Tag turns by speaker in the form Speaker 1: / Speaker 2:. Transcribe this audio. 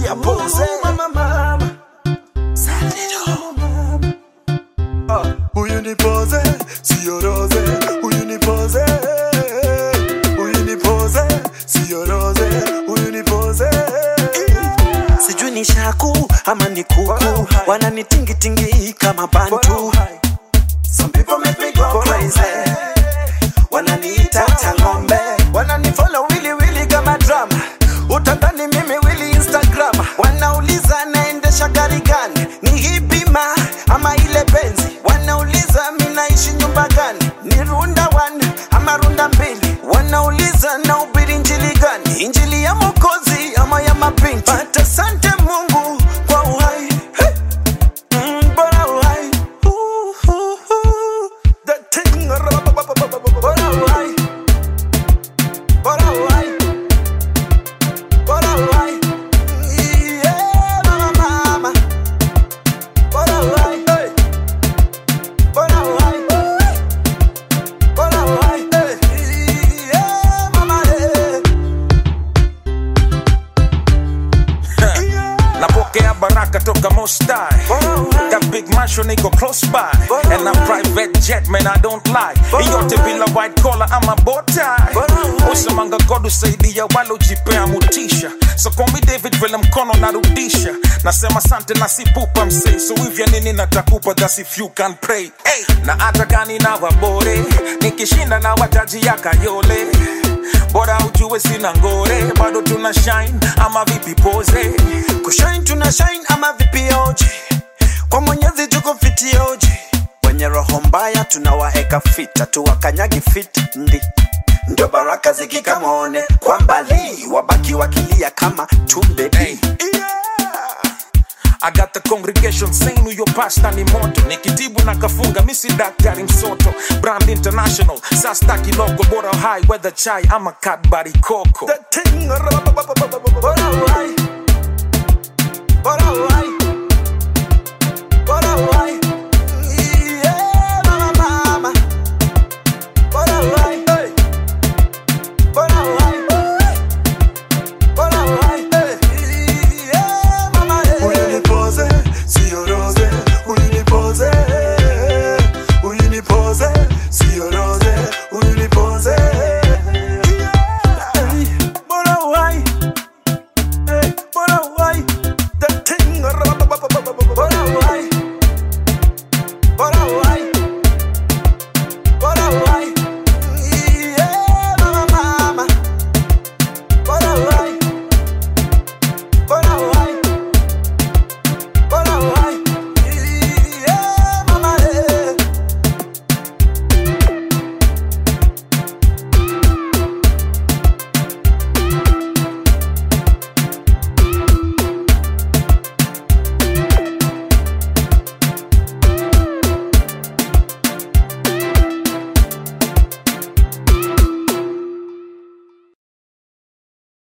Speaker 1: Tia pose.
Speaker 2: Mama, mama.
Speaker 1: Ah, Huyu ni pose, sio rose. Huyu ni pose. Huyu ni pose, sio rose. Huyu ni pose.
Speaker 2: sijui ni shaku ama ni kuku wananitingitingi kama bantu Some people make me go crazy wananiita tangombe wananifollow wili wili kama drama utadhani mimi wili instagram wanauliza naendesha gari gani ni hipima ama ile benzi wanauliza mi naishi nyumba gani ni runda one ama runda mbili wanauliza na ubiri injili gani injili ya mokozi ama ya mapinti but asante mungu kwa uhai hey. Mm, bora uhai Ooh, ooh, ooh. The thing, bora uhai bora uhai bora uhai Yeah, mama, mama. Bora uhai, hey. Bora uhai, bora uhai, hey. Yeah, mama, yeah.
Speaker 3: napokea baraka toka mostai Got big mansion iko close by And a private jet man I don't lie Iyote bila white collar ama bow tie Usemanga God usaidia wale ujipea mutisha So call me David vile mkono narudisha Nasema sante na sipupa msee So hivya nini natakupa that's if you can pray hey. Na hata gani na wabore Nikishinda na wataji ya kayole Bora ujue sina ngore Bado tuna shine ama vipi pose
Speaker 2: kushine tuna shine ama vipioji kwa mwenyezi tuko fitioji wenye roho mbaya tunawaeka fita tuwakanyagi fit ndi ndio baraka zikikamone kwa mbali wabaki wakilia kama tumbedi
Speaker 3: Hey. I got the congregation saying huyo pasta ni moto nikitibu na kafunga misi daktari msoto brand international sastaki logo bora high weather chai ama kadbari koko
Speaker 2: The thing, bora